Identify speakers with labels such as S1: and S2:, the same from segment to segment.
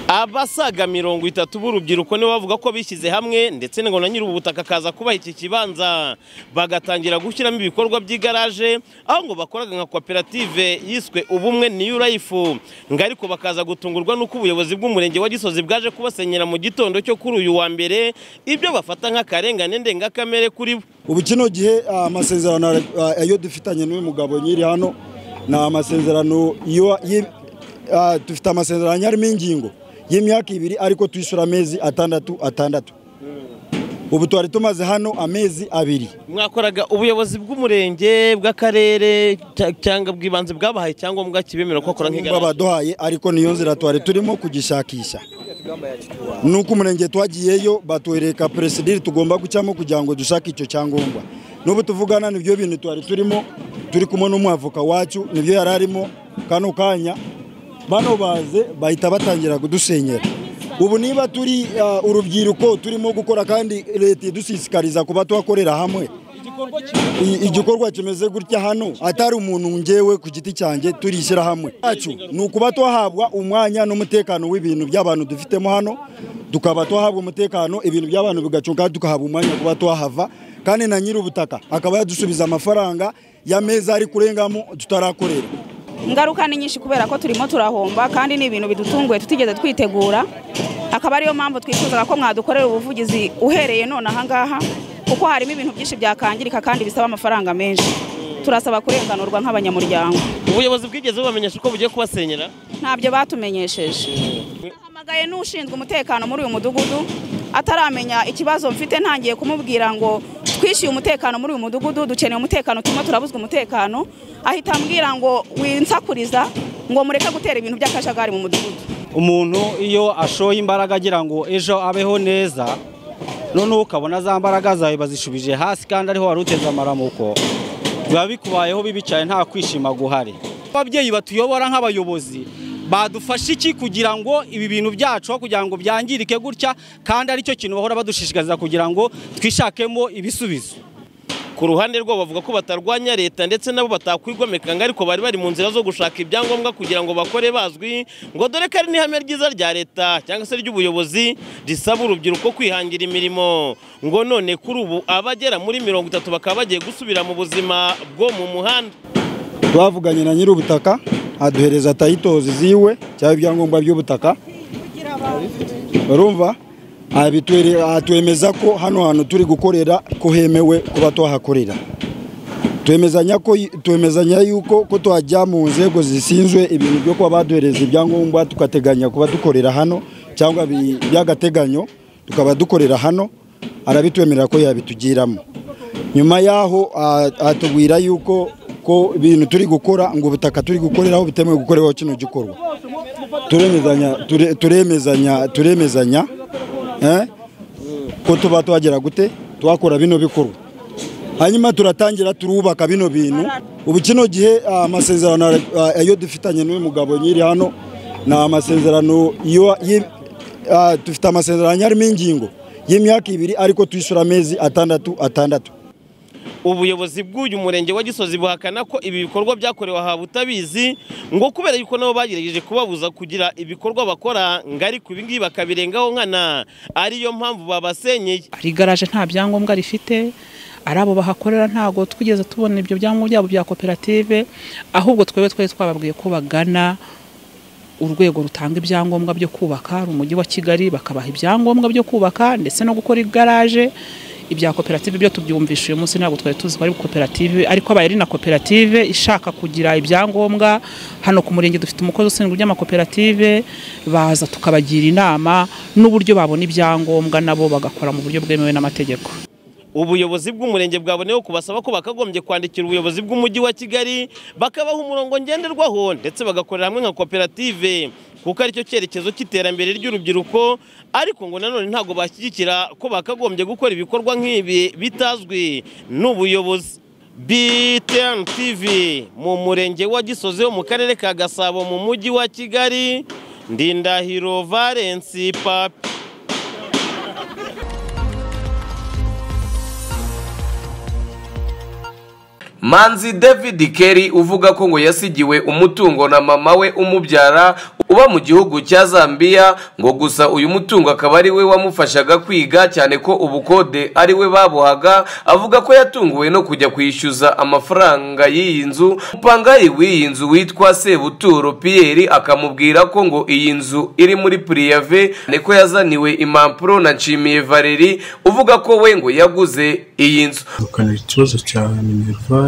S1: abasaga mirongo itatu b'urubyiruko nibo bavuga ko bishyize hamwe ndetse ngo na nyiri ubu butaka akaza kubaha iki kibanza bagatangira gushyiramo ibikorwa by'igaraje aho ngo bakoraga nka koperative yiswe ubumwe niyu rayifu ngo ariko bakaza gutungurwa n'uko ubuyobozi bw'umurenge wa gisozi bwaje kubasenyera mu gitondo cyo kuri uyu wa mbere ibyo bafata nk'akarengane ndengakamere kuri bo
S2: ubu kino gihe amasezerano ayo dufitanye n'uyu mugabo nyiri hano ni amasezerano iyo yi- ah, dufite amasezerano harimo ingingo y'imyaka ibiri ariko tuyishyura amezi atandatu atandatu ubu twari tumaze hano amezi abiri
S1: mwakoraga ubuyobozi bw'umurenge bw'akarere cya- cyangwa bw'ibanze bwabahaye icyangombwa kibemerera ko bakora
S2: nubwo
S1: nk'igaraje
S2: baduhaye ariko niyo nzira twari turimo kugishakisha nuko umurenge twagiyeyo batwereka peresidiri tugomba gucamo kugira ngo dushake icyo cyangombwa n'ubu tuvugana nibyo bintu twari turimo turi kumwe n'umwavoka wacu nibyo yari arimo kano kanya bano baze bahita batangira kudusenyera ubu niba turi ah, urubyiruko turimo gukora kandi leta idushishikariza kuba twakorera hamwe I- igikorwa kimeze gutya hano atari umuntu ngewe ku giti cyanjye turishyira hamwe yacu ni ukuba twahabwa umwanya n'umutekano w'ibintu by'abantu dufitemo hano tukaba twahabwa umutekano ibintu by'abantu bigacunga tukahabwa umwanya wo kuba twahava kandi na nyiri ubutaka akaba yadusubiza amafaranga y'ameza ari kurengamo tutarakorera
S3: ingaruka ni nyinshi kubera ko turimo turahomba kandi ni ibintu bidutunguye tutigeze twitegura akaba ariyo mpamvu twifuzaga ko mwadukorera ubuvugizi uhereye none ahangaha kuko harimo ibintu byinshi byakangirika kandi bisaba amafaranga menshi turasaba kurenganurwa nk'abanyamuryango
S1: ubuyobozi bwigeze bubamenyesha ko bugiye kubasenyera
S3: ntabyo batumenyesheje nahamagaye n'ushinzwe umutekano muri uyu mudugudu ataramenya ikibazo mfite ntangiye kumubwira ngo twishyuye umutekano muri uyu mudugudu dukeneye umutekano turimo turabuzwa umutekano ahita ambwira ngo winsakuriza ngo mureke gutera ibintu by'akajagari mu mudugudu
S4: umuntu iyo ashoye imbaraga agira ngo ejo abeho neza noneho ukabona za mbaraga zawe bazishubije hasi kandi ariho wari uteze amaramuko biba bikubayeho bibicaye nta kwishima guhari ababyeyi batuyobora nk'abayobozi badufasha iki kugira ngo ibi bintu byacu aho kugira ngo byangirike gutya kandi aricyo kintu bahora badushishikariza kugira ngo twishakemo ibisubizo
S1: ku ruhande rwabo bavuga ko batarwanya leta ndetse nabo batakwigomeka ngo ariko bari bari mu nzira zo gushaka ibyangombwa kugira ngo bakore bazwi ngo dore ko ari n'ihame ryiza rya leta cyangwa se ry'ubuyobozi risaba urubyiruko kwihangira imirimo ngo none kuri ubu abagera muri mirongo itatu bakaba bagiye gusubira mu buzima bwo mu muhanda
S2: twavuganye na nyiri ubutaka aduhereza tayitozi ziwe cyangwa ibyangombwa by'ubutaka urumva abitwere- atwemeza ko hano hantu turi gukorera ko hemewe kuba twahakorera twemezanya ko twemezanya yuko ko twajya mu nzego zisinzwe ibintu byo kuba baduhereza ibyangombwa tugateganya kuba dukorera hano cyangwa bi- by'agateganyo tukaba dukorera hano arabitwemerera ko yabitugiramo nyuma y'aho a- atubwira yuko ko ibintu turi gukora ngo ubutaka turi gukoreraho butemewe gukoreraho kino gikorwa turemezanya ture- turemezanya turemezanya eh, ko tuba twagera gute twakora bino bikorwa hanyuma turatangira turubaka bino bintu ubu kino gihe ah, amasezerano ah, ayo dufitanye n'uyu mugabo nyiri hano ni amasezerano iyo yi- ah, dufite amasezerano harimo ingingo y'imyaka ibiri ariko tuyishyura amezi atandatu atandatu
S1: ubuyobozi bw'uyu murenge wa gisozi buhakana ko ibi bikorwa byakorewe aha butabizi ngo kubera yuko nabo bagerageje kubabuza kugira ibikorwa bakora ngo ariko ibingibi bakabirengaho nkana ariyo mpamvu babasenyeye
S5: hari igaraje nta byangombwa rifite ari abo bahakorera ntabwo twigeze tubona ibyo byangombwa byabo bya koperative ahubwo twebwe twari twababwiye ko bagana urwego rutanga ibyangombwa byo kubaka ari umujyi wa kigali bakabaha ibyangombwa byo kubaka ndetse no gukora igaraje ibya koperative byo tubyumvisha uyu munsi ntabwo twari tuzi ko ari koperative ariko abaye ari na koperative ishaka kugira ibyangombwa hano ku murenge dufite umukozi ushinzwe iby'amakoperative baza tukabagira inama n'uburyo babona ibyangombwa nabo bagakora mu buryo bwemewe n'amategeko
S1: ubuyobozi bw'umurenge bwaboneyeho kubasaba ko bakagombye kwandikira ubuyobozi bw'umujyi wa kigali bakabaha umurongo ngenderwaho ndetse bagakorera hamwe nka koperative kuko aricyo cyerekezo cy'iterambere ry'urubyiruko ariko ngo nanone ntabwo bashyigikira ko bakagombye gukora ibikorwa nk'ibi bitazwi n'ubuyobozi BTN TV mu murenge wa Gisozi wo mu karere ka Gasabo mu mujyi wa Kigali Ndindahiro Valence Papi
S6: manzi david Kelly uvuga ko ngo yasigiwe umutungo na mama we umubyara uba mu gihugu cya zambia ngo gusa uyu mutungo akaba ari we wamufashaga kwiga cyane ko ubukode ari we babuhaga avuga ko yatunguwe no kujya kwishyuza amafaranga y'iyi nzu mupangayi w'iyi nzu witwa sebuturo piyeri akamubwira ko ngo iyi nzu iri muri puriyave niko yazaniwe impapuro na nshimiye valeri uvuga ko we ngo yaguze iyi nzu
S7: bakanira ikibazo cya minervari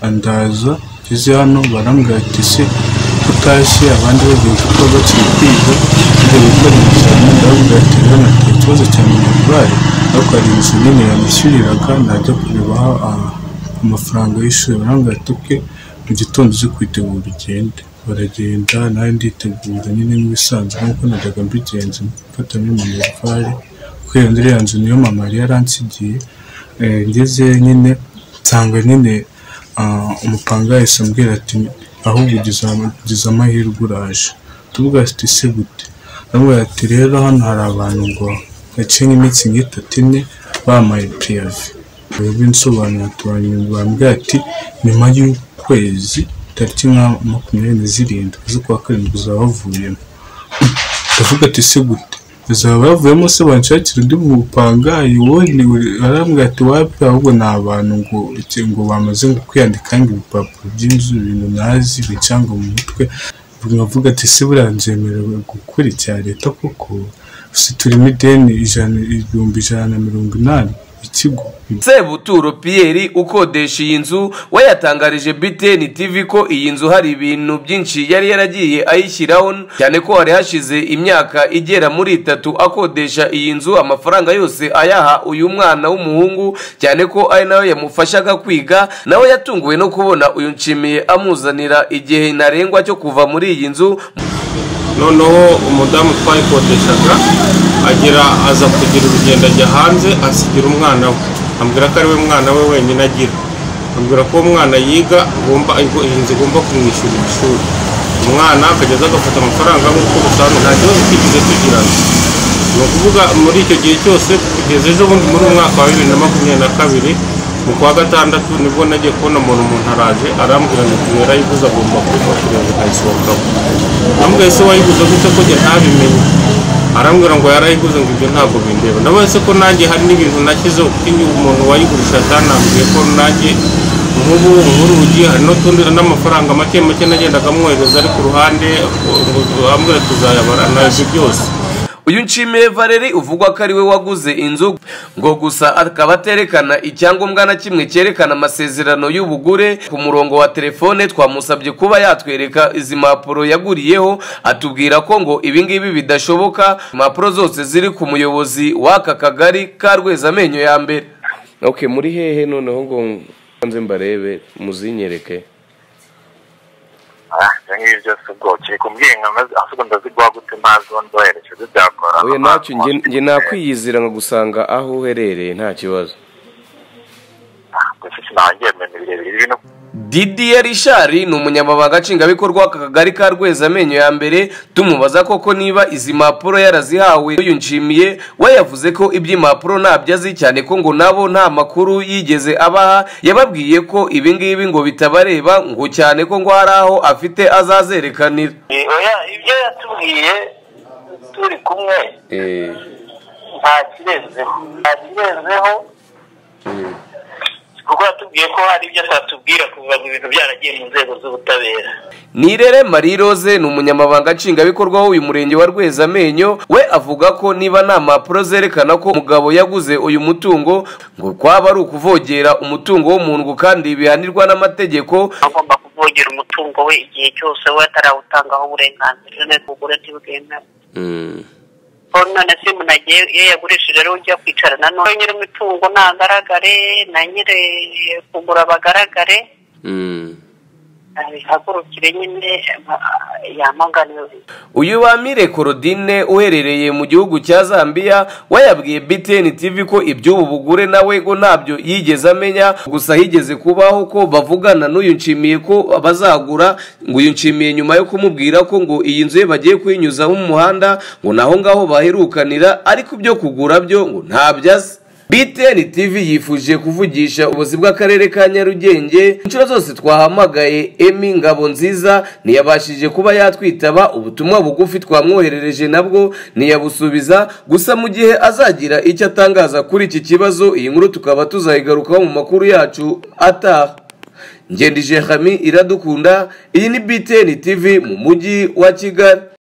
S7: andaza ngeze hano barambwira ati se ko utashye abandi babwira ko uba bakiri kwiga ngo gukora ibizami ndababwira ati rero nafite ikibazo cya minervari ariko hari inzu nini yanishyuriraga najya kurebaho amafaranga y'ishuri barambwira ati oke mu gitondo uze kwitegura ugende baragenda nawe nditegura nyine nk'ibisanzwe nk'uko najyaga mbigenza mfata muri minervari kubera muri iriya nzu niyo mama yari yaransigiye ngeze nyine nsanga nyine umupanga yahise ambwira ati ahubwo ugize amahirwe uraje tuvuga ati se gute ndabwira ati rero hano hari abantu ngo gace nk'iminsi nk'itatu ine bamaye piyave rero insobanuro tubambwira ati nyuma y'ukwezi tariki nka makumyabiri na zirindwi z'ukwa karindwi uzaba wavuyemo ndavuga ati se gute bazaba bavuyemo se banshakira undi mupangayi ubundi arambwira ati wapi ahubwo ni abantu ngo ngo bamaze ngo kwiyandika ngo ibipapuro by'inzu ibintu nazi bicanga mu mutwe nkavuga ati se buriya nzemerewe gukora icya leta koko si turimo ideni ijana ibihumbi ijana na mirongo inani ikigo
S6: sebuturo piyeri ukodesha iyi nzu we yatangarije btn tv ko iyi nzu hari ibintu byinshi yari yaragiye ayishyiraho cyane ko hari hashize imyaka igera muri itatu akodesha iyi nzu amafaranga yose ayaha uyu mwana w'umuhungu cyane ko ari nayo yamufashaga kwiga nawe yatunguwe no kubona uyu nshimiye amuzanira igihe ntarengwa cyo kuva muri iyi nzu
S8: noneho umudamu twayikodeshaga agira aza kugira urugendo ajya hanze asigira umwana we ambwira ko ari we mwana we wenyine agira ambwira ko uwo mwana yiga igomba iyi nzu igomba kumwishyura ishuri umwana akageza agafata amafaranga nk'uko busanzwe nta kibazo twigeze tugirana ni ukuvuga muri icyo gihe cyose kugeza ejo bundi muri umwaka wa bibiri na makumyabiri na kabiri mu kwa gatandatu nibwo nagiye kubona umuntu umuntu araje arambwira ngo uyu yarayiguze agomba kuba kugira ngo ntayisohokamo arambwira se wayiguze gute ko njye ntabimenye arambwira ngo yarayiguze ngo ibyo ntabwo bindeba ndabaye se ko nanjye hari n'ibintu nashyizeho kuko iyo umuntu wayigurisha yatanambwiye ko nanjye nk'ubu nk'urugi hari n'utundi n'amafaranga make make nagendaga amwohereza ari ku ruhande arambwira tuzayabara naje byose
S6: uyu nshimiye valeri uvugwa ko ari we waguze inzu ngo gusa akaba aterekana icyangombwa na kimwe cyerekana amasezerano y'ubugure ku murongo wa telefone twamusabye kuba yatwereka izi mpapuro yaguriyeho atubwira ko ngo ibingibi bidashoboka impapuro zose ziri ku muyobozi w'aka kagari ka rwezamenyo ya mbere
S9: ok muri hehe noneho ngo nze mbarebe muzinyereke
S10: ibyo ngibyo byose ubwo ukiri kumbwira inkama ahubwo ndaziguha gute mazi ubundi wohereje byakora
S9: oya ntacyo njye nakwiyizira nkagusanga aho uherereye nta kibazo
S10: gusa sinongeye mu birebire ibintu
S6: didiye rishari ni umunyamabanga nshingwabikorwa w'akagari ka rwezamenyo ya mbere tumubaza koko niba izi mpapuro yarazihawe uyu nshimiye we yavuze ko iby'impapuro ntabyo azi cyane ko ngo nabo nta makuru yigeze abaha yababwiye ko ibingibi ngo bitabareba ngo cyane ko ngo hari aho afite azazerekanira
S10: ibyo yatubwiye turi kumwe ntakirenzeho ntakirenzeho kuko yatubwiye ko hari ibyo atatubwira kuva ngo ibintu byaragiye mu nzego z'ubutabera
S6: nirere marie rose ni umunyamabanga nshingwabikorwa w'uyu murenge wa rwezamenyo we avuga ko niba nta mpapuro zerekana ko umugabo yaguze uyu mutungo ngo kwaba ari ukuvogera umutungo w'umuntu kandi bihanirwa n'amategeko
S11: agomba kuvogera umutungo we igihe cyose we atarawutangaho uburenganzira neza ubugure ntibwemewe none se umuntu agiye iyo yagurishije rero ujya kwicarana none nyiri imitungo ntagaragare na nyiri kugura bagaragare bihagurukire nyine yamaganiwe
S6: uyu bamire korodine uherereye mu gihugu cya zambia we yabwiye btn tv ko iby'ubu bugure nawe ngo ntabyo yigeze amenya gusa higeze kubaho ko bavugana n'uyu nshimiye ko bazagura ngo uyu nshimiye nyuma yo kumubwira ko ngo iyi nzu ye bagiye kuyinyuza mu muhanda ngo naho ngaho baherukanira ariko ibyo kugura byo ngo ntabyo azi BTN TV yifuje kuvugisha ubuzi bw'akarere ka Nyarugenge inshuro zose twahamagaye Emi Ngabo nziza ntiyabashije kuba yatwitaba ubutumwa bugufi twamwoherereje nabwo ntiyabusubiza gusa mu gihe azagira icyo atangaza kuri iki kibazo iyi nkuru tukaba tuzayigarukaho mu makuru yacu ataha ngendije Hami iradukunda iyi ni BTN TV mu mujyi wa Kigali